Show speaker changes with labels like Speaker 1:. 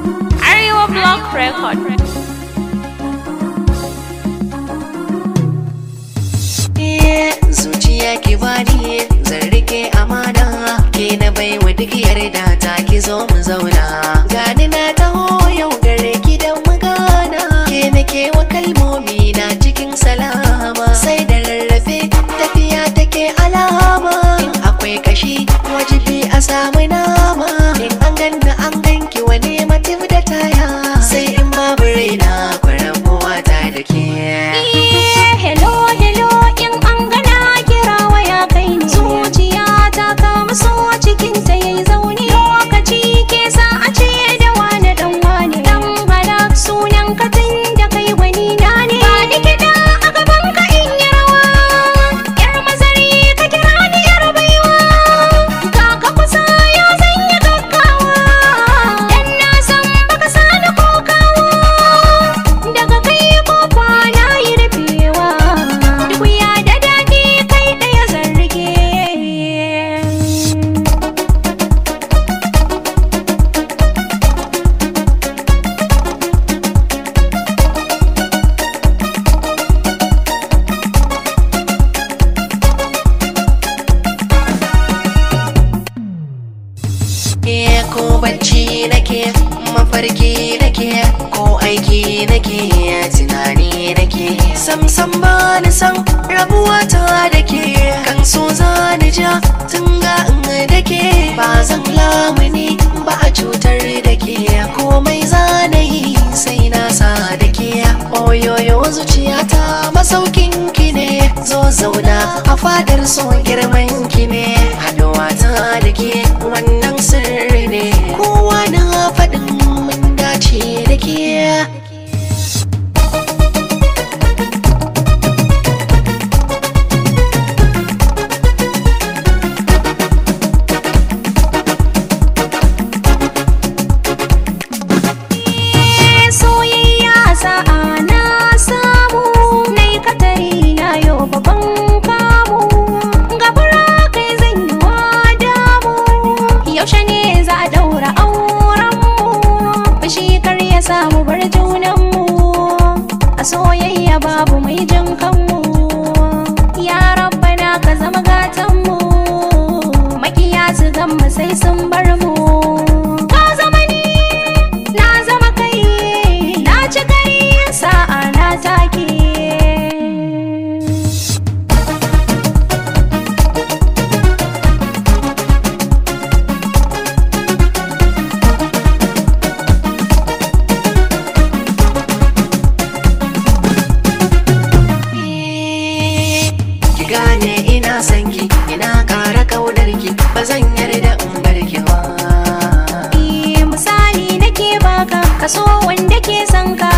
Speaker 1: Arewa Block Record.
Speaker 2: zuciya ki bani zan rike amana ke na baiwa duk yarda ta ki zo mu zauna gani na taho yau gare ki da magana ke nake wa kalmomi na cikin salama sai da rarrafe tafiya take alama in akwai kashi wajibi a samu nama in an ganna an ganki wani matif da taya sai in babu raina kwarabuwa ta da ke
Speaker 1: Hello, hello, in an gana kira waya kai ne. Zuciya ta kama so cikin ta yayi zaune. Lokaci ke sa a ce da wane dan wane. Dan halak sunan ka tun da kai wani na ne. Ba ni kiɗa a gaban ka in yi rawa. Yar mazari ka kira ni yar baiwa. Ga ka kusa ya sanya gaggawa. Dan na san baka sani kokawa. Daga kai kofa na yi rufewa Duk ya da daɗi kai ɗaya zan rike
Speaker 2: Eh ko bacci nake mafarki nake ko aiki nake tunani nake sam sam ba ni san rabuwa ta da ke kan so za ni ja tun ga in da ke ba zan lamuni ba a cutar da ke komai za na yi sai na sa da ke oyoyo zuciyata masaukin ki ne zo zauna a fadar so girman ki ne haɗuwa ta da ke wannan sirri ne kowa na faɗin mun dace da ke
Speaker 1: Soyayya sa'a na samu Nai katari na yau babban kamu Gabara kai zan yi wa damu Yaushe ne za a daura aurenmu Fushi kar ya samu bar junanmu A soyayya babu mai jin kanmu Ya rabbana ka zama gatanmu Makiya su gama sai sun bar mu Ka zama ni na zama kai na ci kai sa'a na take
Speaker 2: ki gane ina son ki ina ƙara kaunar ki ba zan yarda in bar ki ba
Speaker 1: Eh, misali nake baka kaso wanda ke son ka